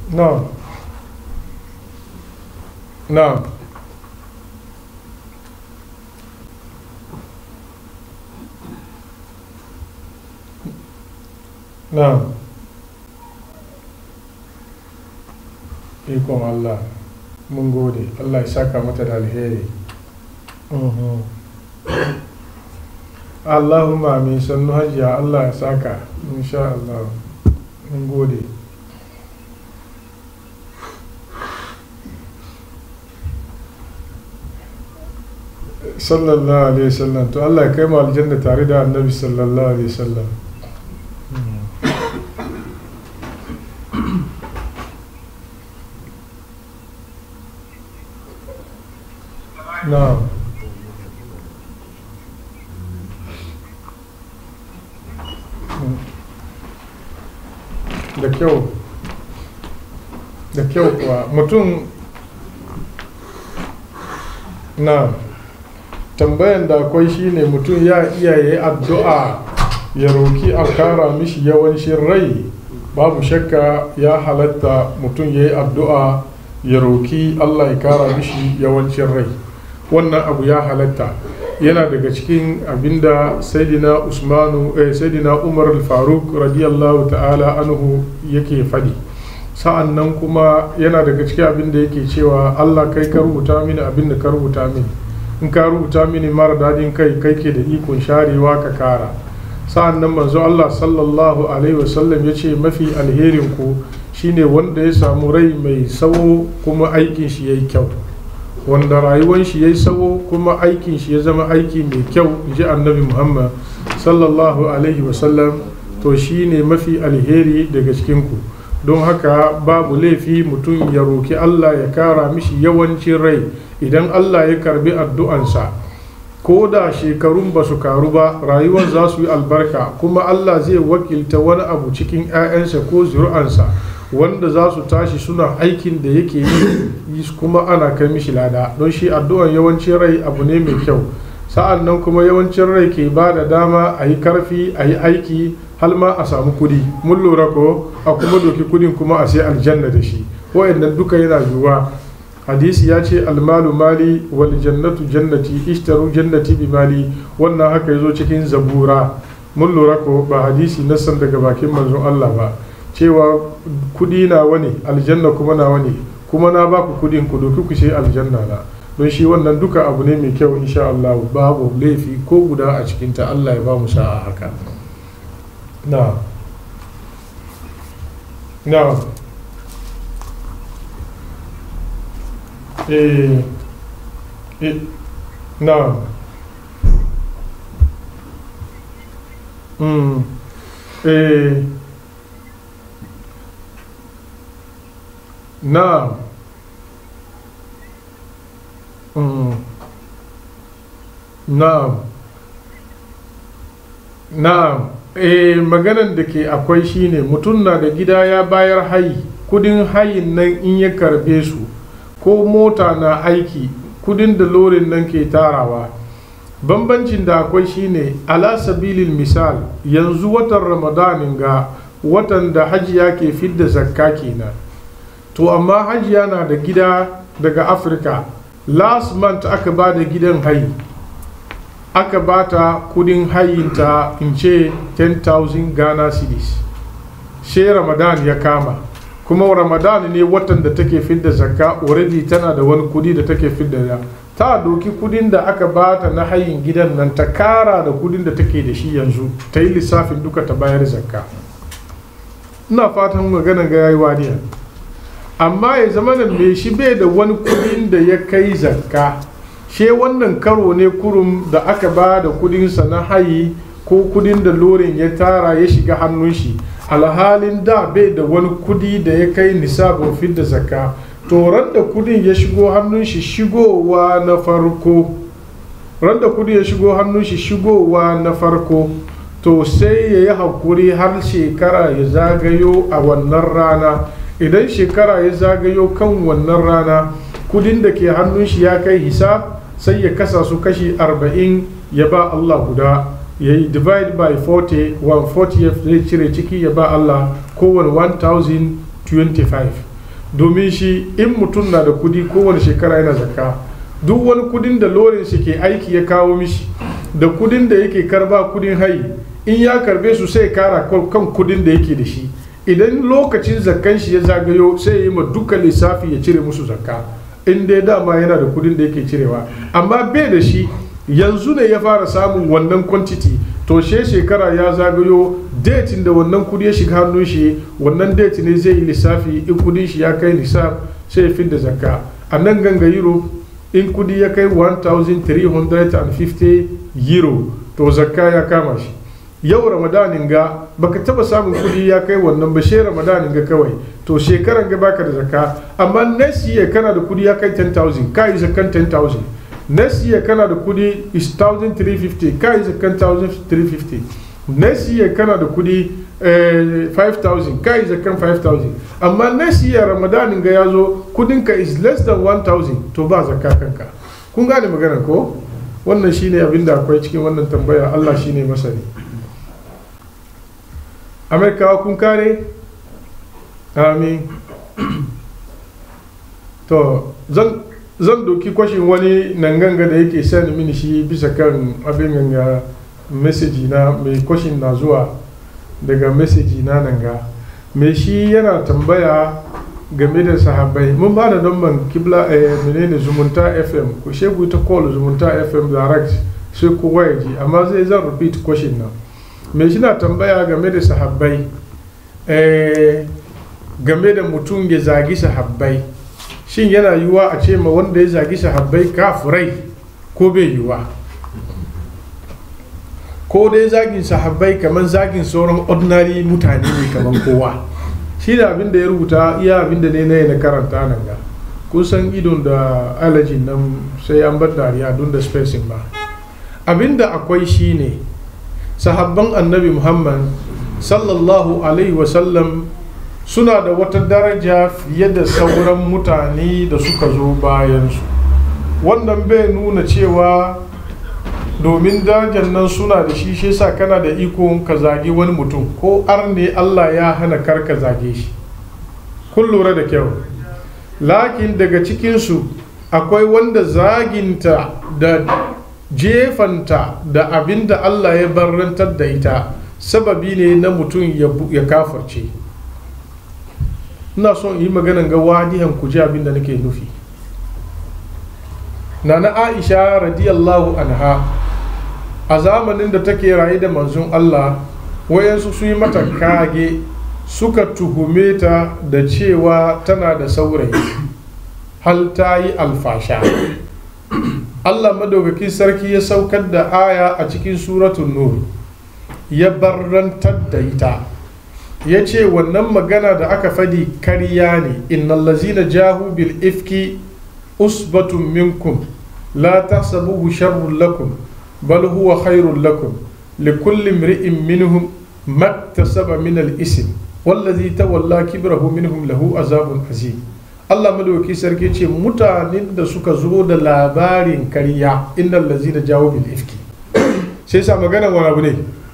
na'am na'am na'am ikon Allah mun gode Allah ya saka mata da alheri Mhm. Allahumma amin sannu hajiya Allah ya saka insha Allah mun gode sallallahu alaihi wasallam to Allah ya kai mu aljanna tare da annabi sallallahu alaihi wasallam na'am da kyau da kyau kuwa mutum na tambayan da akwai shine mutum ya iya yi addu'a ya roki a kara mishi yawancin rai babu shakka ya halatta mutum ya yi addu'a ya roki allah ya kara mishi yawancin rai wannan abu ya halatta yana daga cikin abinda saidina usmanu eh, saidina umar al-faruk radiyallahu ta'ala anhu yake fadi sa'an nan kuma yana daga cikin abinda yake cewa allah kai ka rubuta mini abinda ka rubuta mini in ka rubuta mini mara dadin kai kai ke da ikon sharewa ka kara sa'an nan manzo allah sallallahu alaihi wasallam ya ce mafi alherin ku shine wanda ya samu rai mai sawo kuma aikin shi yayi kyau wanda rayuwar shi ya yi sawo kuma aikin shi ya zama aiki mai kyau ji annabi muhammad sallallahu alaihi wasallam to shi ne mafi alheri daga cikinku don haka babu laifi mutum ya roki allah ya kara mishi yawancin rai idan allah ya karbi addu'ansa ko da shekarun ba su karu ba rayuwar za su yi albarka kuma allah zai wakilta wani abu cikin 'ya'yansa ko zuri'ansa wanda za su tashi suna aikin da yake yi kuma ana kai mishi lada don shi addu'an yawancin rai abu ne mai kyau sa'an nan kuma yawancin rai ke ba da dama a yi karfi a yi aiki har ma a samu kudi mun lura ko a kuma doki kudin kuma a sai aljanna da shi wa'annan duka yana yiwuwa hadisi ya ce almalu mali wal jannatu jannati ishtaru jannati bi mali wannan haka yazo cikin zabura mun lura ko ba hadisi na san daga bakin manzon Allah ba cewa kudi na wani aljanna kuma na wani kuma na baku kudin ku doki ku sai aljanna na don shi wannan duka abu ne mai kyau insha Allah babu laifi ko guda a cikinta Allah ya ba mu sa'a haka na na eh eh na mm eh na mm na'am na'am eh maganan da ke akwai shine mutum na da gida ya bayar hayi kudin hayin nan in ya karbe su ko mota na aiki kudin da lorin nan ke tarawa bambancin da akwai shine ala sabilil misal yanzu watan ramadanin ga watan da hajiya ke fidda zakka kenan to amma hajiya na da gida daga afirka last month aka ba da gidan hayi aka ba ta kudin hayinta in ce 10,000 ghana cedis she ramadan ya kama kuma ramadan ne watan da take fidda zakka already tana da wani kudi da take fidda da ta doki kudin da aka ba ta na hayin gidan nan ta kara da kudin da take da shi yanzu ta yi lissafin duka ta bayar zakka ina fatan magana ga yayi wadiya amma ya zama da mai shi bai da wani kudin da ya kai zakka she wannan karo ne kurum da aka ba da kudinsa na hayi ko kudin da lorin ya tara ya shiga hannun shi alhalin da bai da wani kudi da ya kai nisabin fidda zakka to da kudin ya shigo hannun shi shigowa na farko da kudi ya shigo hannun shi shigowa na farko to sai ya yi hakuri har shekara ya zagayo a wannan rana idan shekara ya zagayo kan wannan rana kudin da ke hannun shi ya kai hisab sai ya kasa su kashi 40 ya ba Allah guda ya yi divide by 40 140 zai cire ciki ya ba Allah kowane 1025 domin shi in mutum na da kudi kowane shekara yana zakka duk wani kudin da lorin shi ke aiki ya kawo mishi da kudin da yake karba kudin hayi in ya karbe su sai kara kan kudin da yake da shi idan lokacin zakkan shi ya zagayo sai ya yi ma duka lissafi ya cire musu zakka in dai dama yana da kudin da yake cirewa amma bai da shi yanzu ne ya fara samun wannan quantity to she shekara ya zagayo datin da wannan kudi ya shiga hannun shi wannan date ne zai yi lissafi in kudin shi ya kai lissaf sai ya da zakka a nan ganga europe in kudi ya kai 1350 euro to zakka ya kama shi yau ramadanin ga baka taba samun kudi ya kai wannan ba she ramadanin ga kawai to shekaran ga baka da zakka amma next year kana da kudi ya kai 10000 ka yi zakkan 10000 next year kana da kudi is 1350 ka yi zakkan 1350 next year kana da kudi eh, 5000 ka yi zakkan 5000 amma next year ramadanin ga ya zo kudinka is less than 1000 to ba zakka kanka kun gane magana ko wannan shine abin da akwai cikin wannan tambaya Allah shine masani amerikawa kun kare amin to zan zan doki kwashin wani nan ganga da yake sani mini shi bisa kan abin ganga meseji na mai kwashin na zuwa daga meseji na nan ga mai shi yana tambaya game da sahabbai mun ba da damban kibla eh, menene zumunta fm ku shegu ta call zumunta fm direct sai kowa ya ji amma zai zan repeat question nan mai shi na tambaya game da sahabbai eh, game da mutum ya zagi sahabbai shin yana yiwuwa a ce ma wanda ya zagi sahabbai kafurai ko bai yiwuwa ko dai zagin sahabbai kamar zagin sauran ordinary mutane ne kamar kowa shi da abin da ya rubuta iya abin da ne na na karanta nan ga kusan idon da alajin nan sai an bar dariya don da spacing ba abin da akwai shi ne sahabban annabi muhammad sallallahu alaihi wasallam suna da wata daraja fiye da sauran mutane da suka zo bayansu wannan bai nuna cewa domin darajar nan suna da shi shi sa kana da iko ka zagi wani mutum ko arne Allah ya hana kar ka zage shi kun lura da kyau lakin daga cikinsu akwai wanda zaginta da jefanta da abin da Allah ya barrantar da ita sababi ne na mutum ya kafarce ina son yi maganan ga wadihan ku ji abin da nake nufi nana aisha radiyallahu anha a zamanin da take raye da manzon Allah wayansu su yi mata kage suka tuhume ta da cewa tana da saurayi hal ta yi alfasha Allah madaukakin sarki ya saukar da aya a cikin suratun nur ya barrantar da ita ya ce wannan magana da aka fadi karya ne innal lazina jahu bil ifki usbatun minkum la tahsabuhu sharrun lakum bal huwa khairun lakum likulli imri'in minhum maktasaba min al ism wallazi tawalla kibrahu minhum lahu azabun azim Allah madauki sarki ce mutanen da suka zo da labarin karya innal lazina jahu bil ifki sai sa magana wani abu ne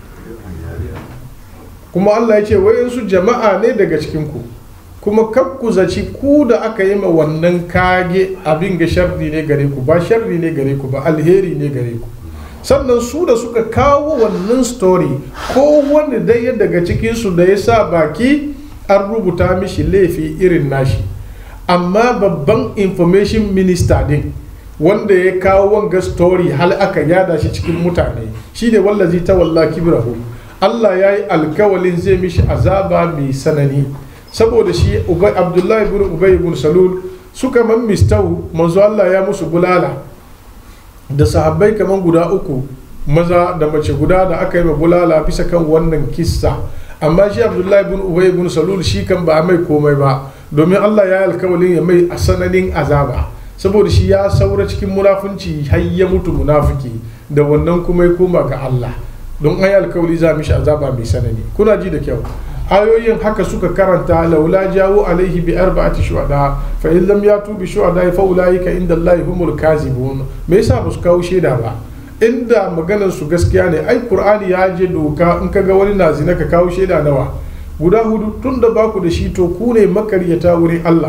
kuma Allah ya ce wayansu jama'a ne daga cikinku kuma ku zaci ku da aka yi ma wannan kage abin ga sharri ne gare ku ba sharri ne gare ku ba alheri ne gare ku sannan su da suka kawo wannan story ko wani daya daga cikinsu da ya sa baki an rubuta mishi laifi irin nashi amma babban information minister din wanda ya kawo wanga story hal aka yada shi cikin mutane shine wallazi ta walla kibrahu Allah ya yi alkawalin zai mishi azaba mai sanani saboda shi abdullahi ibn ubay ibn salul suka man mistau manzo Allah ya musu bulala da sahabbai kaman guda uku maza da mace guda da aka yi ma bulala bisa kan wannan kissa amma shi abdullahi ibn ubay ibn salul shi kan ba mai komai ba domin Allah ya yi alkawalin ya mai sananin azaba saboda shi ya saura cikin munafunci har ya mutu munafiki da wannan kuma ya koma ga Allah don an yi alkawali za mishi azaba mai sanani kuna ji da kyau ayoyin haka suka karanta laula jawo alaihi bi arba'ati shuhada fa in lam yatu bi shuhada fa ulaika inda Allah humul kazibun me yasa ba su kawo shaida ba inda maganar su gaskiya ne ai qur'ani ya je doka in ka ga wani na zina ka kawo shaida nawa guda hudu tun da baku da shi to ku ne makaryata wurin Allah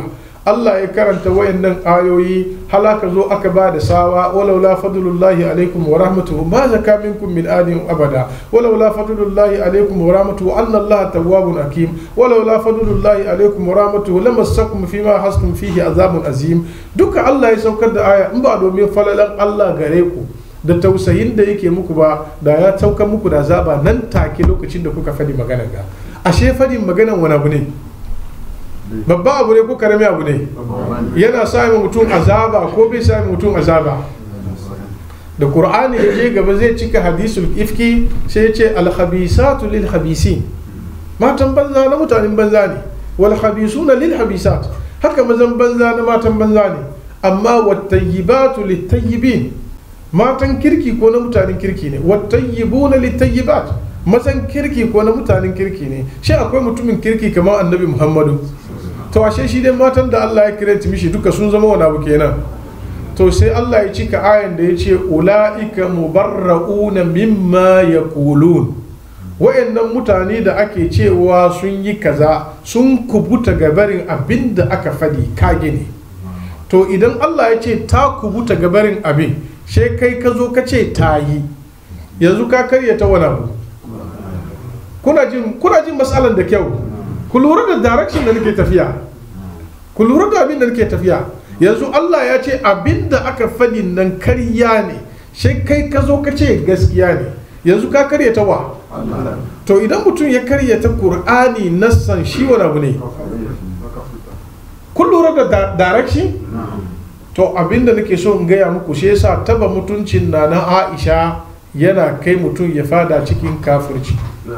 Allah ya karanta wayannan ayoyi halaka zo aka ba da sawa walau la fadlullahi alaikum wa rahmatuhu ma zaka minkum min adin abada walau la fadlullahi alaikum wa rahmatuhu anna Allah tawwabun hakim walau la fadlullahi alaikum wa rahmatuhu lamassakum fima hastum fihi azabun azim duka Allah ya saukar da aya in ba domin falalan Allah gare ku da tausayin da yake muku ba da ya saukar muku da azaba nan take lokacin da kuka fadi maganar ga ashe fadin maganar wani abu ne babba abu ne ko karami abu ne yana sa mutum azaba ko bai sa mutum azaba da qur'ani ya je gaba zai cika hadisul ifki sai ya ce alhabisatu lil habisin matan banza na mutanen banza ne wal habisuna lil habisat haka mazan banza na matan banza ne amma wattayyibatu lit tayyibin matan kirki ko na mutanen kirki ne wattayyibuna lit tayyibat mazan kirki ko na mutanen kirki ne shi akwai mutumin kirki kamar annabi muhammadu to ashe shi dai matan da Allah ya kiranta mishi duka sun zama wani abu kenan to sai Allah ya cika ayan da ya ce ula'ika mubarra'una mimma yaqulun wayannan mutane da ake cewa sun yi kaza sun kubuta gabarin abin da aka fadi kage ne to idan Allah ya ce ta kubuta gabarin abin she kai ka zo ka ce ta yi yanzu ka karya ta wani abu kuna jin kuna jin matsalan da kyau ku lura da direction da nake tafiya ku lura da abin da nake tafiya yanzu Allah ya ce abin da aka faɗi nan karya ne sai kai ka zo ka ce gaskiya ne yanzu ka karyata wa to idan mutum ya karyata Kur'ani nassan shi wani abu ne kun lura da direction to abin da nake so in gaya muku shi yasa taba mutuncin na na Aisha yana kai mutum ya fada cikin kafirci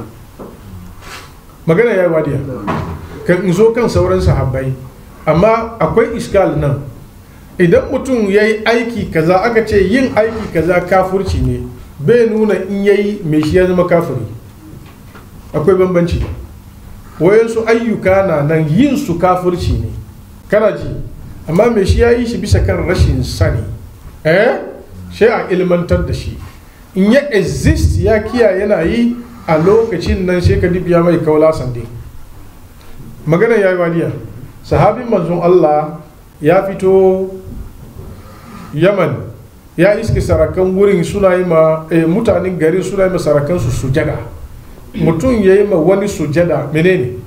magana ya yi wadiya kan in zo kan sauran sahabbai amma akwai iskal nan idan mutum ya yi aiki kaza aka ce yin aiki kaza kafurci ne bai nuna in ya yi mai shi ya zama kafiri akwai bambanci wayansu ayyuka na nan yin su kafurci ne kana ji amma mai shi ya yi shi bisa kan rashin sani eh shi a ilmantar da shi in ya exist ya kiyaye yana yi a lokacin nan sai ka dibiya mai kaula sande magana ya yi wadiya sahabin manzon Allah ya fito yaman ya iske sarakan wurin suna yi ma mutanen garin suna yi ma sarakan su sujada mutum ya yi ma wani sujada menene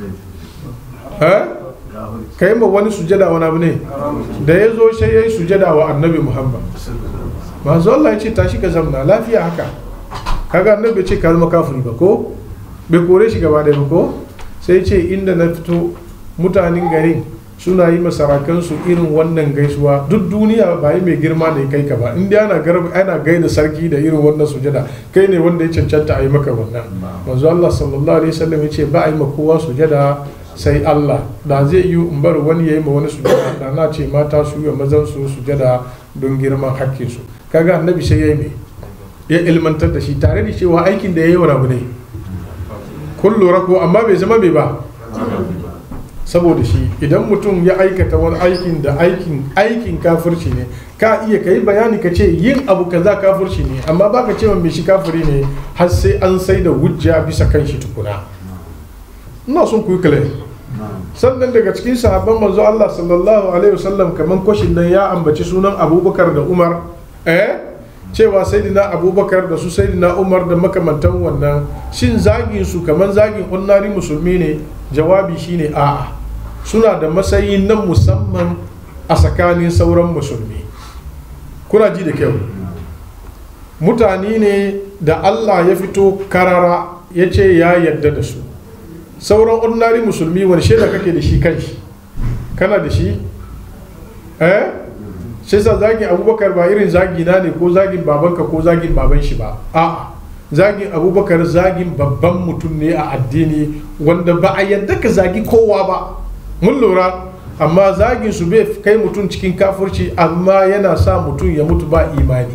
ka yi ma wani sujada wani abu ne da ya zo sai ya yi sujada wa annabi muhammad manzo Allah ya ce tashi ka zamna lafiya haka kaga annabi bai ce ka zama kafiri ba ko bai kore shi gaba ɗaya ba ko sai ce inda na fito mutanen garin suna yi masarakansu irin wannan gaisuwa duk duniya ba yi mai girma da kai ka ba inda ana garba ana gaida sarki da irin wannan sujada kai ne wanda ya cancanta a yi maka wannan manzo Allah sallallahu alaihi wasallam ya ce ba a yi ma kowa sujada sai Allah da zai yi in bar wani ya yi ma wani sujada da na ce mata su yi mazan su sujada don girman hakkin su kaga annabi sai ya yi mai ya ilmantar da shi tare da cewa aikin da ya yi wani abu ne kun lura ko amma bai zama mai ba saboda shi idan mutum ya aikata wani aikin da aikin aikin kafirci ne ka iya kai bayani ka ce yin abu kaza kafirci ne amma baka ce mai shi kafiri ne har sai an sai da hujja bisa kan shi tukuna ina son ku yi sannan daga cikin sahabban manzo Allah sallallahu alaihi wasallam kaman kwashin nan ya ambaci sunan Abubakar da Umar eh cewa saidina abubakar da su saidina umar da makamantan wannan shin zagin su kamar zagin unnari musulmi ne jawabi shine a'a suna da matsayi na musamman a tsakanin sauran musulmi kuna ji da kyau mutane ne da allah ya fito karara ya ce ya yadda da su sauran unnari musulmi wani shaida kake da shi kan shi kana da shi eh sai sa zagin abubakar ba irin zagi na ne ko zagin babanka ko zagin baban shi ba a zagin abubakar zagin babban mutum ne a addini wanda ba a yadda ka zagi kowa ba mun lura amma zagin su bai kai mutum cikin kafurci amma yana sa mutum ya mutu ba imani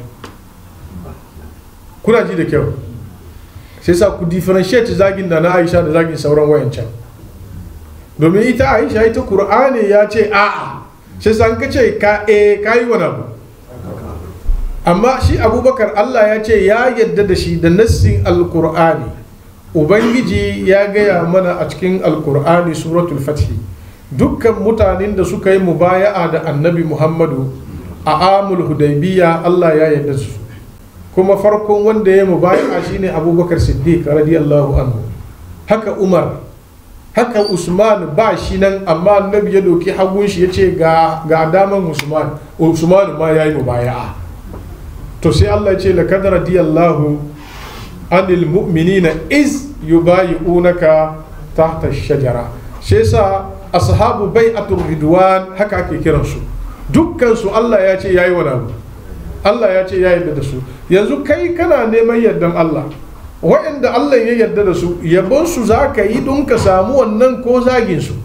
kuna ji da kyau sai sa ku differentiate zagin da na aisha da zagin sauran wayancan domin ita aisha ita kur'ani ya ce a'a sai san ka ce ka e ka yi wani abu amma shi abubakar allah ya ce ya yadda da shi da nassin alkur'ani ubangiji ya gaya mana a cikin alkur'ani suratul fathi dukkan mutanen da suka yi mubaya'a da annabi muhammadu a amul hudaybiya allah ya yarda su kuma farkon wanda ya mubaya'a shine abubakar siddiq radiyallahu anhu haka umar haka usman ba shi nan amma annabi ya doki hagun shi ya ce ga daman usman usman ma ya yi mubaya'a to sai allah ya ce laqad radiyallahu anil mu'minina iz yubayi'unaka tahta shajara shi yasa ashabu bai'atul ridwan haka ake kiransu dukkan su Allah ya ce yayi wani abu Allah ya ce ya yarda da su yanzu kai kana neman yardan Allah waɗanda Allah ya yarda da su yabon su za ka yi don ka samu wannan ko zagin su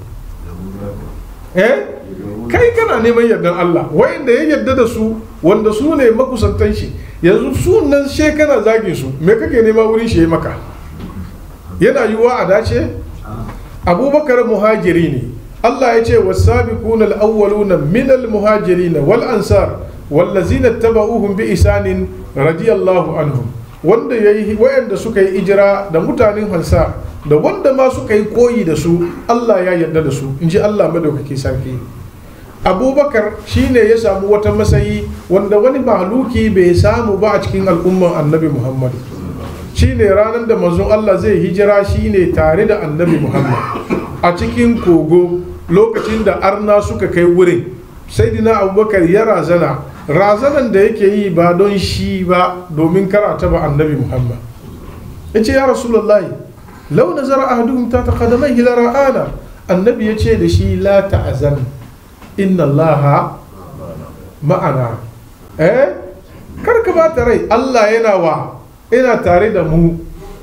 eh kai kana neman yardan Allah waɗanda ya yarda da su wanda su ne makusantan shi yanzu su nan she kana zagin su me kake nema wurin shi maka yana yiwuwa a dace abubakar muhajiri ne Allah ya ce wasabiquna al-awwaluna min al-muhajirin wal ansar wallazina tabauhum bi isanin radiyallahu anhum wanda yayi wayanda suka yi ijira da mutanen hansa da wanda ma suka yi koyi da su Allah ya yarda da su inji Allah madaukaki sarki abubakar shine ya samu wata masayi wanda wani mahaluki bai samu ba a cikin al'umman annabi muhammadu shine ranar da manzon Allah zai hijira shine tare da annabi muhammad a cikin kogo lokacin da arna suka kai wurin sai dina abubakar ya razana razanan da yake yi ba don shi ba domin karata ba annabi muhammad ya ce ya rasulullahi lau nazara ahaduhum ta taqaddamai ila ra'ana annabi ya ce da shi la ta'azan inna allaha ma'ana eh kar ka bata rai Allah yana wa yana tare da mu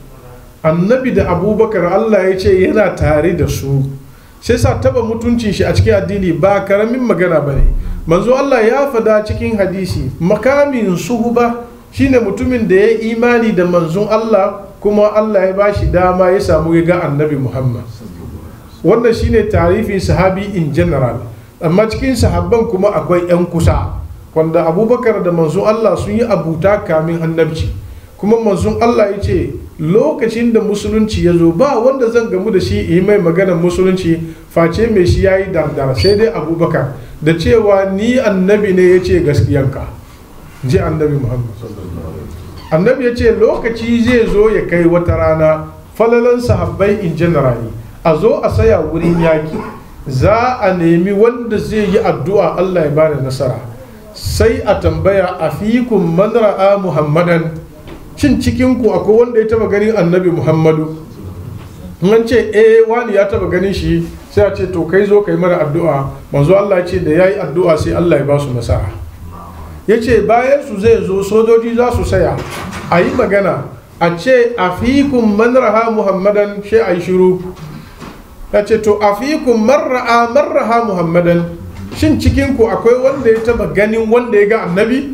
annabi da abubakar Allah ya ce yana tare da su sai sa taba mutuncin shi a cikin addini ba karamin magana ba ne manzo Allah ya fada cikin hadisi makamin suhuba shine mutumin da ya imani da manzon Allah kuma Allah ya bashi dama ya samu ga annabi Muhammad wannan shine tarifin sahabi in general amma cikin sahabban kuma akwai 'yan kusa wanda abubakar da manzon Allah sun yi abuta kamin annabci kuma manzon Allah ya ce lokacin da musulunci ya zo ba wanda zan gamu da shi yi mai maganar musulunci face mai shi ya yi dardara sai dai abubakar da cewa ni annabi ne ya ce gaskiyanka ji annabi muhammad annabi ya ce lokaci zai zo ya kai wata rana falalan sahabbai in generally a zo a saya wurin yaki za a nemi wanda zai yi addu'a Allah ya bada nasara sai a tambaya a fikun man ra'a muhammadan shin cikinku akwai wanda ya taba ganin annabi muhammadu an ce eh wani ya taba ganin shi sai a ce to kai zo kai mara addu'a manzo Allah ya ce da yayi addu'a sai Allah ya ba su nasara ya ce bayan su zai zo sojoji za su saya a yi magana a ce a fikun man ra'a muhammadan shi a yi shiru ya ce to a fikun marra'a marraha muhammadan shin cikinku akwai wanda ya taba ganin wanda ya ga annabi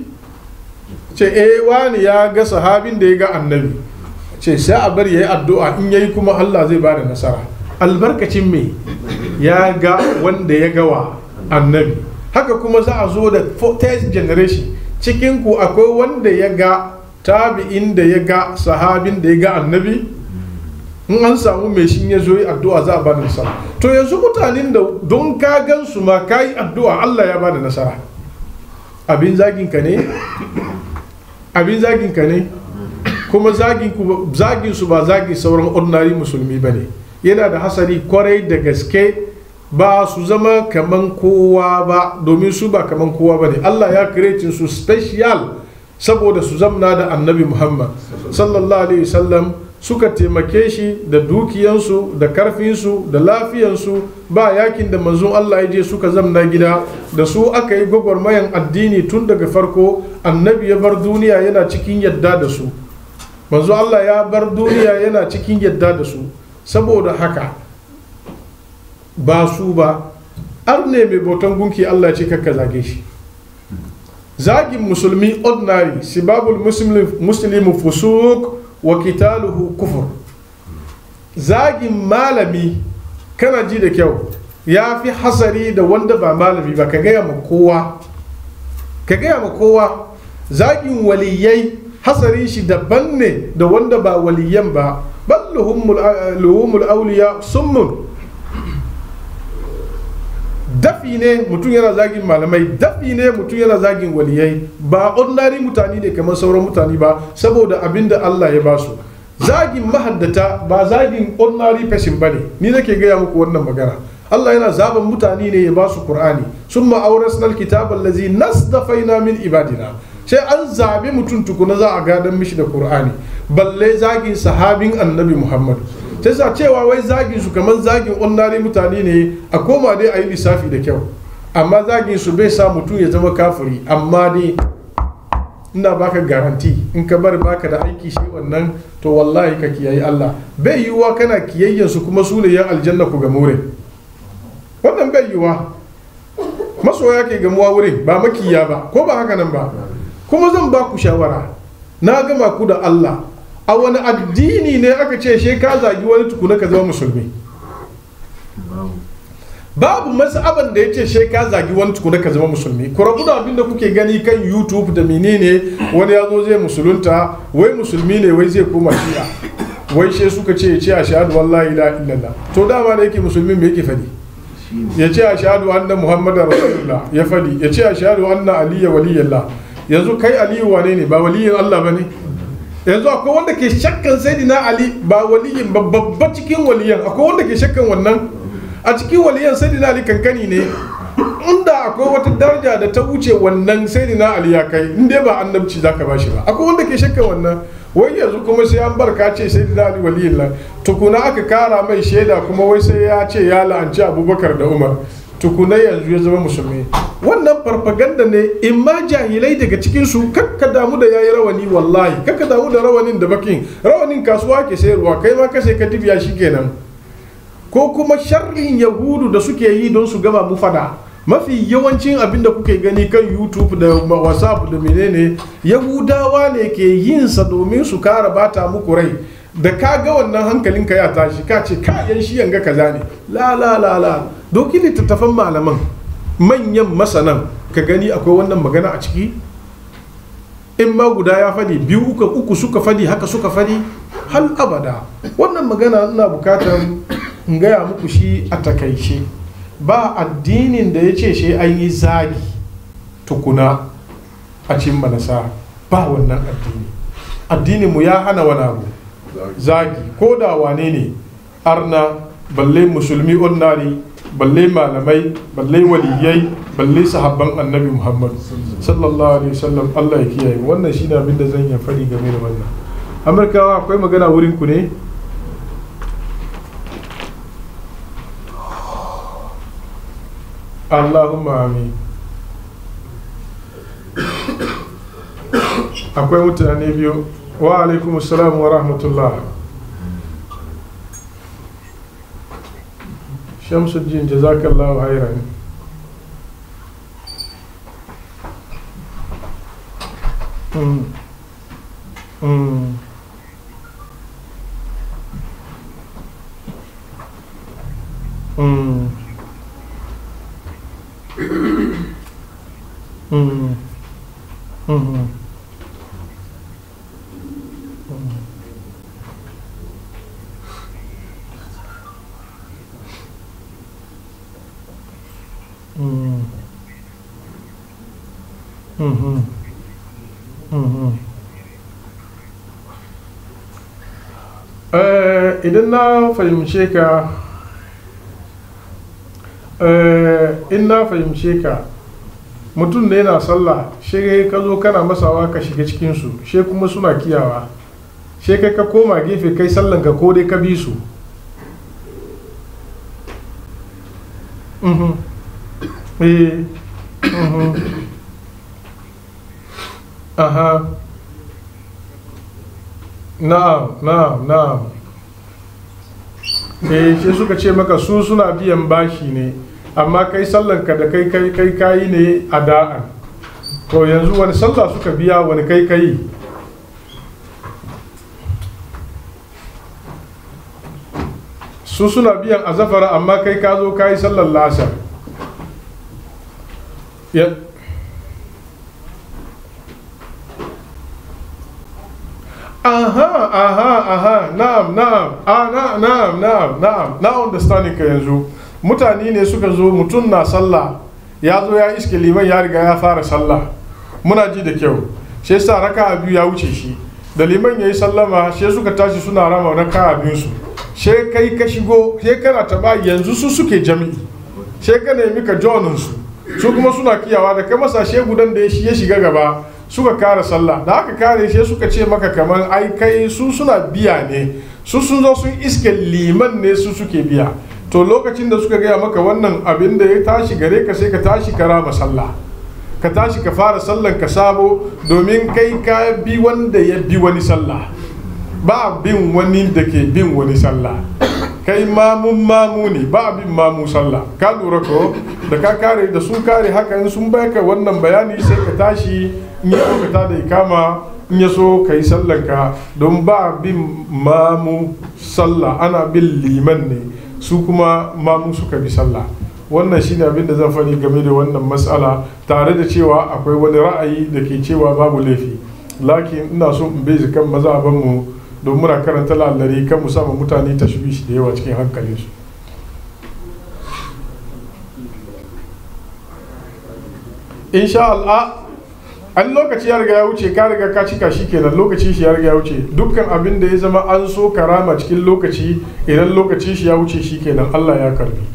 ce eh wani ya ga sahabin da ya ga annabi ce sai a bari ya yi addu'a in yayi kuma Allah zai ba da nasara albarkacin me ya ga wanda ya gawa annabi haka kuma za a zo da fourth generation cikinku akwai wanda ya ga tabi'in da ya ga sahabin da ya ga annabi in an samu mai shi ya zo yi addu'a za a ba da nasara to yanzu mutanen da don ka gan su ma ka yi addu'a Allah ya ba da nasara abin zagin ka ne abin zagin ka ne kuma zagin su ba zagin sauran ordinary musulmi ba ne yana da hasari kwarai da gaske ba su zama kaman kowa ba domin su ba kaman kowa ba ne Allah ya kiretin su special saboda su zamna da annabi Muhammad sallallahu alaihi wasallam suka taimake shi da dukiyansu da karfinsu da lafiyansu ba yakin da manzon Allah ya je suka zamna gida da su aka yi gwagwarmayan addini tun daga farko annabi ya bar duniya yana cikin yadda da su manzo Allah ya bar duniya yana cikin yadda da su saboda haka ba su ba ar ne mai bautan gunki Allah ce kakka zage shi zagin musulmi ordinary sibabul muslimu fusuk wa kitaluhu kufur zagin malami kana ji da kyau ya fi hasari da wanda ba malami ba ka gaya ma kowa ka gaya ma kowa zagin waliyai hasarin shi daban ne da wanda ba waliyan ba bal luhumul auliya summun dafi ne mutum yana zagin malamai dafi ne mutum yana zagin waliyai ba ordinary mutane ne kamar sauran mutane ba saboda abin da Allah ya ba su zagin mahaddata ba zagin ordinary person bane ni nake gaya muku wannan magana Allah yana zaben mutane ne ya ba su Qur'ani summa awrasnal kitaba allazi nasdafaina min ibadina sai an zabi mutum tukuna za a gadan mishi da Qur'ani balle zagin sahabin annabi Muhammad sai sa cewa wai zagin su kamar zagin ordinary mutane ne a koma dai a yi lissafi da kyau amma zagin su bai sa mutum ya zama kafiri amma dai ina baka garanti in ka bar baka da aiki shi wannan to wallahi ka kiyayi Allah bai yiwuwa kana kiyayyen su kuma su ne yan aljanna ku ga more wannan bai yiwuwa masoya ke gamuwa wurin ba makiya ba ko ba haka nan ba kuma zan ba ku shawara na gama ku da Allah a wani addini ne aka ce she ka zagi wani tukuna ka zama musulmi babu masaban da ya ce she ka zagi wani tukuna ka zama musulmi ku rabu da abin da kuke gani kan youtube da menene wani ya zo zai musulunta wai musulmi ne wai zai koma shi'a wai she suka ce ya ce a shahadu wallahi la illallah to dama da yake musulmi me yake fadi ya ce a shahadu anna muhammadar rasulullah ya fadi ya ce a shahadu anna aliyya waliyallah yanzu kai aliyu wane ne ba waliyin allah ba ne yanzu akwai wanda ke shakkan sayyidina ali ba waliyin ba babba cikin waliyan akwai wanda ke shakkan wannan a cikin waliyan sayyidina ali kankani ne inda akwai wata daraja da ta wuce wannan sayyidina ali ya kai in dai ba annabci zaka bashi ba akwai wanda ke shakkan wannan wai yanzu kuma sai an barka ce sayyidina ali waliyin lan tukuna aka kara mai shaida kuma wai sai ya ce ya la'anci abubakar da umar tukuna yanzu ya zama musulmi wannan farfaganda ne in ma jahilai daga cikin su kakka damu da yayi rawani wallahi kakka damu da rawanin da bakin rawanin kasuwa ke sayarwa kai ma kashe ka dibiya kenan ko kuma sharrin yahudu da suke yi don su gama mu fada mafi yawancin abin da kuke gani kan youtube da whatsapp da menene yahudawa ne ke yin sa domin su kara bata muku rai da ka ga wannan hankalinka ya tashi ka ce kayan shi yanga kaza ne la la la la doki littattafan malaman manyan masanan ka gani akwai wannan magana a ciki in ma guda ya fadi biyu uku, uku suka fadi haka suka fadi hal abada wannan magana ina bukatar in gaya muku shi a takaice ba addinin da ya ce shi an yi zagi tukuna a cin manasa ba wannan addini addininmu ya hana wani abu zagi ko da wane ne arna balle musulmi onnari balle malamai balle waliyai balle sahabban annabi muhammad sallallahu alaihi wasallam allah ya kiyaye wannan shi ne abin da zan yi faɗi game da wannan amurkawa akwai magana wurin ku ne allahumma amin akwai mutane biyu wa alaikum salam wa rahmatullah shamsuddin jazakallahu khairan mm. mm. mm. mm. mm. Mm. Mhm. Mhm. Eh, idan na fahimce ka eh, in na fahimce ka mutum da yana sallah shi ka zo kana masawa ka shiga cikinsu shi kuma suna kiyawa shi kai ka koma gefe kai sallanka ko dai ka bi su Mhm. Eh. Mhm. Aha. Na'am, na'am, na'am. Eh, sai suka ce maka su suna biyan bashi ne, amma kai sallanka da kai kai kai kayi ne a da'an. To yanzu wani sallah suka biya wani kai kai. Su suna biyan azafara amma kai ka zo kayi sallar lasar. Ya, aha aha aha na'am na'am ah na na'am na'am na'am na understanding ka yanzu mutane ne suka zo mutum na sallah ya zo ya iske liman ya riga ya fara sallah muna ji da kyau sai sa raka biyu ya wuce shi da liman ya yi sallama sai suka tashi suna rama raka biyu su sai kai ka shigo sai kana taba yanzu su suke jami'i sai ka nemi ka jonin su su kuma suna kiyawa da kai masa gudan da ya shiga gaba suka kare sallah da aka kare sai suka ce maka kamar ai kai su suna biya ne su sun zo sun iske liman ne su suke biya to lokacin da suka gaya maka wannan abin da ya tashi gare ka sai ka tashi ka rama sallah ka tashi ka fara sallan ka sabo domin kai ka bi wanda ya bi wani sallah ba bin wani da ke bin wani sallah kai mamun mamu ne ba bin mamu sallah ka lura ko da ka kare da sun kare haka in sun baka wannan bayani sai ka tashi in ya ka da ikama in ya so ka yi sallanka don ba bin mamu sallah ana bin liman ne su kuma mamu suka bi sallah wannan shine abin da zan faɗi game da wannan matsala tare da cewa akwai wani ra'ayi da ke cewa babu laifi lakin ina so in bai kan mazabanmu don muna karanta lallari kan mu sama mutane tashwishi da yawa cikin hankalinsu insha Allah an lokaci ya riga ya wuce ka riga ka cika shi kenan lokaci shi ya riga ya wuce dukkan abin da ya zama an so karama cikin lokaci idan lokaci shi ya wuce shi kenan Allah ya karbi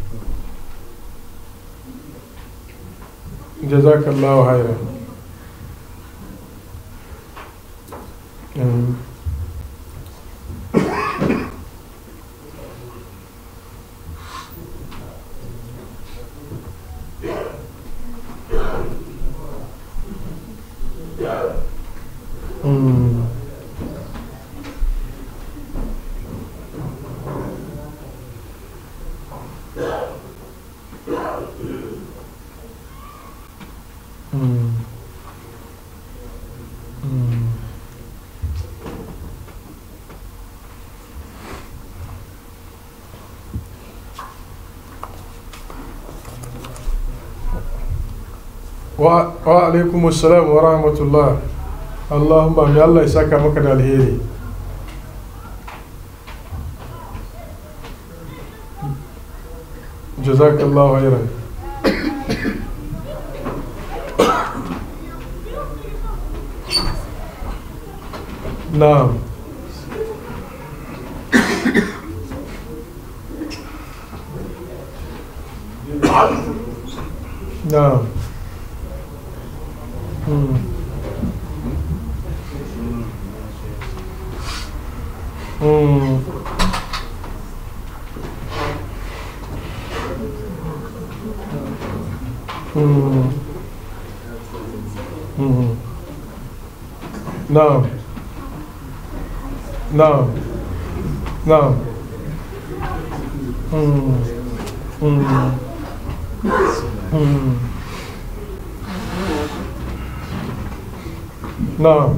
jazakallahu khairan Mm. Mm. Mm. wa wa alaikum assalam wa rahmatullah Allahumma mai Allah ya saka maka da alheri jazakallahu khairan na'am na'am hmm. Mm. Mm. Mm. نعم نعم نعم مم. مم. مم. نعم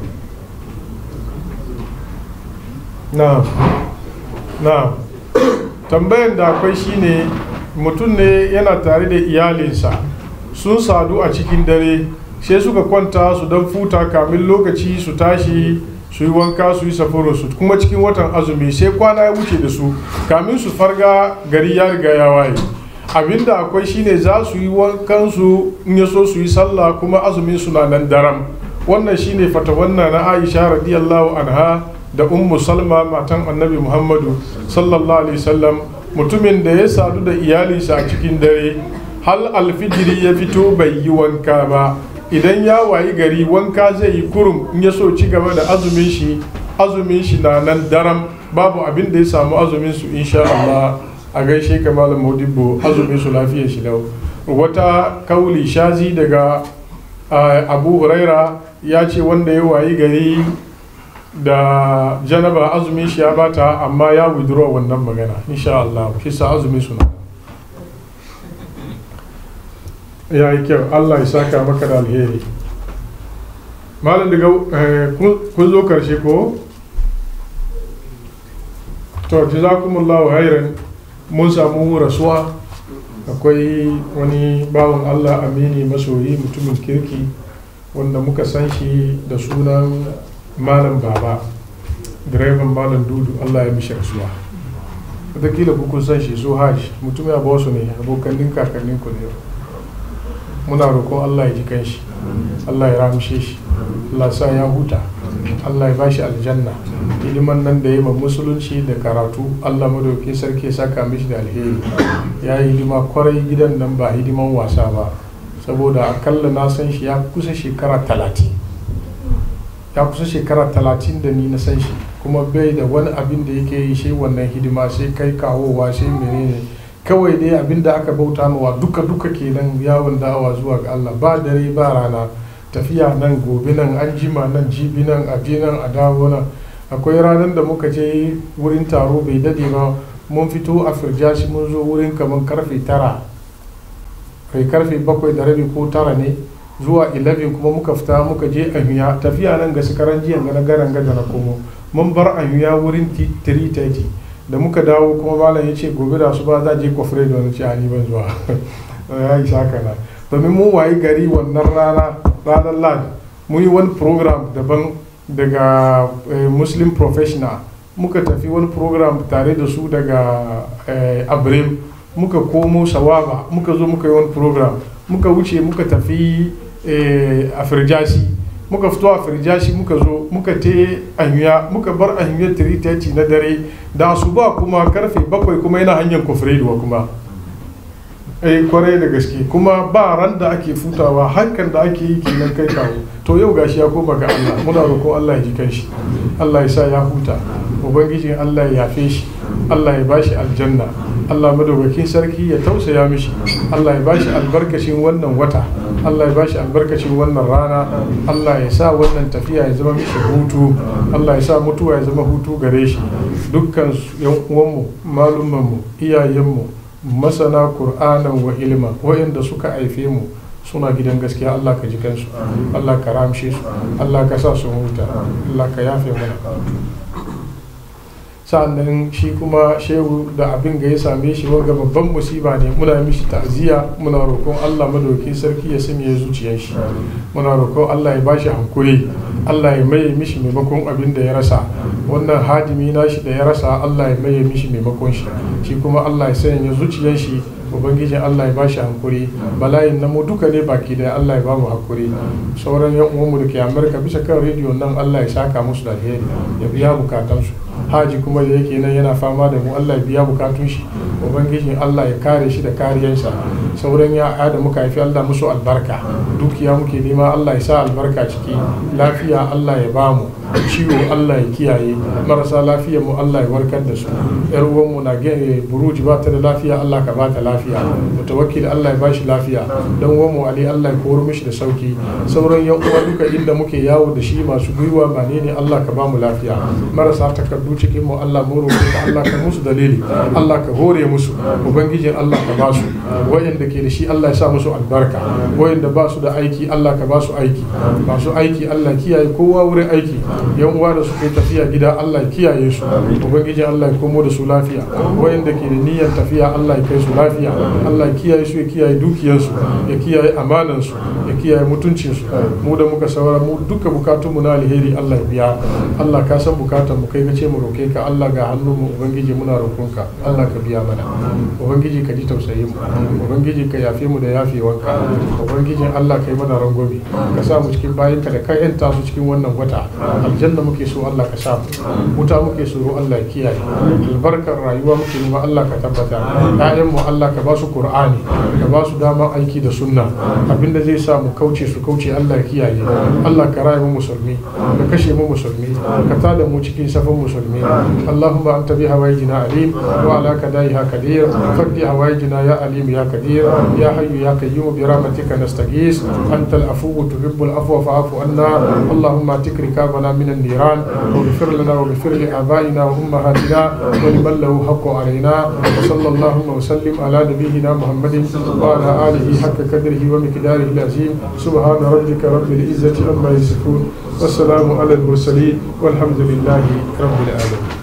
na'am na'am tambayan da akwai shine mutum ne yana tare da iyalinsa sun sadu a cikin dare sai suka kwanta su don futa kamin lokaci su tashi su yi wanka su yi safarinsu kuma cikin watan azumi sai kwana ya wuce da su kamin su farga gari ya riga ya waye abinda akwai shine za su yi wankansu in ya so su yi sallah kuma azumin su na nan daram wannan shine fata wannan na aisha radiyallahu anha da ummu salma matan annabi muhammadu sallallahu alaihi wasallam mutumin da ya sadu da iyalinsa a cikin dare hal alfijiri ya fito bai yi wanka ba idan ya wayi gari wanka zai yi kurum in ya so ci gaba da azumin shi azumin shi na nan daram babu abin da ya samu azumin su insha Allah a gaishe ka malam Modibo azumin su lafiyar shi lau wata kauli shazi daga abu huraira ya ce wanda ya wayi gari da janaba azumin shi ya bata amma ya withdraw wannan magana insha Allah shi sa azumin suna ya yi kyau Allah ya saka maka da alheri malam daga kun zo karshe ko to jazakumullahu khairan mun samu rasuwa akwai wani bawan Allah amini masoyi mutumin kirki wanda muka san shi da sunan malam baba direban malam dudu allah ya mishi rasuwa wataƙila ku kun san shi su hajj mutum ya ba su ne abokanin kakannin ku ne muna roƙon Allah ya ji kanshi Allah ya ramshe shi Allah sa ya huta Allah ya bashi aljanna hidiman nan da ya ma musulunci da karatu Allah madauki sarki ya saka mishi da alheri ya yi hidima kwarai gidan nan ba hidiman wasa ba saboda akalla na san shi ya kusa shekara talatin ya kusa shekara talatin da ni na san shi kuma bai da wani abin da yake yi shi wannan hidima sai kai kawowa sai menene kawai dai abin da aka bauta mawa duka duka kenan yawon da'awa zuwa ga Allah ba dare ba rana tafiya nan gobe nan an jima nan jibi nan a je nan a dawo nan akwai ranar da muka je wurin taro bai dade ba mun fito a firjashi mun zo wurin kamar karfe tara kai karfe bakwai da rabi ko tara ne zuwa 11 kuma muka fita muka je ahuya tafiya nan ga sukaran jiyan ga na garan gada na komo mun bar ahuya wurin 330 da muka dawo kuma malam ya ce gobe da su ba za je kofre da wani ce a ni ban zuwa ya yi saka na domin mun wayi gari wannan rana ranar lad mun yi wani program daban daga muslim professional muka tafi wani program tare da su daga abrim muka komo sawaba muka zo muka yi wani program muka wuce muka tafi a firjasi muka fito a firjashi muka zo muka te anyuya muka bar anyuya 3:30 na dare da su ba kuma karfe bakwai kuma yana hanyar kofreduwa kuma eh kwarai da gaske kuma ba ran da ake futawa hankan da ake yi kenan kai kawo to yau gashi ya koma ga Allah muna roƙon Allah ya ji kanshi Allah ya sa ya huta ubangijin Allah ya yafe shi Allah ya bashi aljanna Allah madaukakin sarki ya tausaya mishi Allah ya bashi albarkacin wannan wata Allah ya bashi albarkacin wannan rana Allah ya sa wannan tafiya ya zama mishi hutu Allah ya sa mutuwa ya zama hutu gare shi dukkan yan uwanmu malumanmu iyayenmu masana qur'anan wa ilma wa'inda suka haife mu suna gidan gaskiya Allah ka ji kansu Allah ka ramshe su Allah ka sa su huta Allah ka yafe mana sa'annan shi kuma shehu da abin ga ya same shi wanga babban musiba ne muna mishi ta'ziya muna roƙon Allah madauki sarki ya sanya zuciyar shi muna roƙon Allah ya bashi hankuri Allah ya maye mishi maimakon abin da ya rasa wannan hadimi nashi da ya rasa Allah ya maye mishi maimakon shi shi kuma Allah ya sanya zuciyar shi ubangijin Allah ya bashi hankuri bala'in na mu duka ne baki da Allah ya bamu hakuri sauran yan uwanmu da ke Amerika bisa kan rediyo nan Allah ya saka musu da alheri ya biya bukatansu haji kuma da yake nan yana fama da mu Allah ya biya bukatun shi ubangijin Allah ya kare shi da kariyansa sauran ya da muka haifi Allah musu albarka dukiya muke nema Allah ya sa albarka ciki lafiya Allah ya bamu ciwo Allah ya kiyaye marasa lafiya mu Allah ya warkar da su yar uwanmu na gane buruji ba ta da lafiya Allah ka ba ta lafiya mutawakkil Allah ya ba shi lafiya dan uwanmu Ali Allah ya koro mishi da sauki sauran yan uwa duka inda muke yawo da shi masu gwiwa ba ne ne Allah ka ba mu lafiya marasa takardu cikin mu Allah mu roƙe ka Allah ka musu dalili Allah ka hore musu ubangijin Allah ka ba su wayanda ke da shi Allah ya sa musu albarka wayanda ba su da aiki Allah ka ba su aiki masu aiki Allah kiyaye kowa wurin aiki yan uwa da suka yi tafiya gida Allah ya kiyaye su ubangijin Allah ya komo da su lafiya wayanda ke da niyyar tafiya Allah ya kai su lafiya Allah ya kiyaye su ya kiyaye dukiyarsu ya kiyaye amanansu ya kiyaye mutuncinsu mu da muka saura mu duka bukatunmu na alheri Allah ya biya Allah ka san bukatan mu kai ce mu roke ka Allah ga hannun mu ubangiji muna roƙonka Allah ka biya mana ubangiji ka ji tausayin mu ubangiji ka yafe mu da yafewanka ubangijin Allah ka yi mana rangobi ka sa mu cikin bayanka da ka yanta su cikin wannan wata aljanna muke so Allah ka sa mu wuta muke so Allah ya kiyaye albarkar rayuwa muke nema Allah ka tabbata ƴaƴan mu Allah ka ba su Qur'ani ka ba su dama aiki da sunna abinda zai sa mu kauce su kauce Allah ya kiyaye Allah ka rayu mu musulmi ka kashe mu musulmi ka tada mu cikin safin musulmi Allahumma anta bi hawaijina alim wa ala kadaiha kadir faddi hawaijina ya alim ya kadir ya hayyu ya qayyum bi rahmatika nastaghis anta al-afuw tuhibbul afwa fa'fu anna Allahumma tikri kabana min an-niran واغفر لنا واغفر لآبائنا وأمهاتنا ولمن له حق علينا وصلى اللهم وسلم على نبينا محمد وعلى آله حق قدره ومقداره العظيم سبحان ربك رب العزة عما يصفون والسلام على المرسلين والحمد لله رب العالمين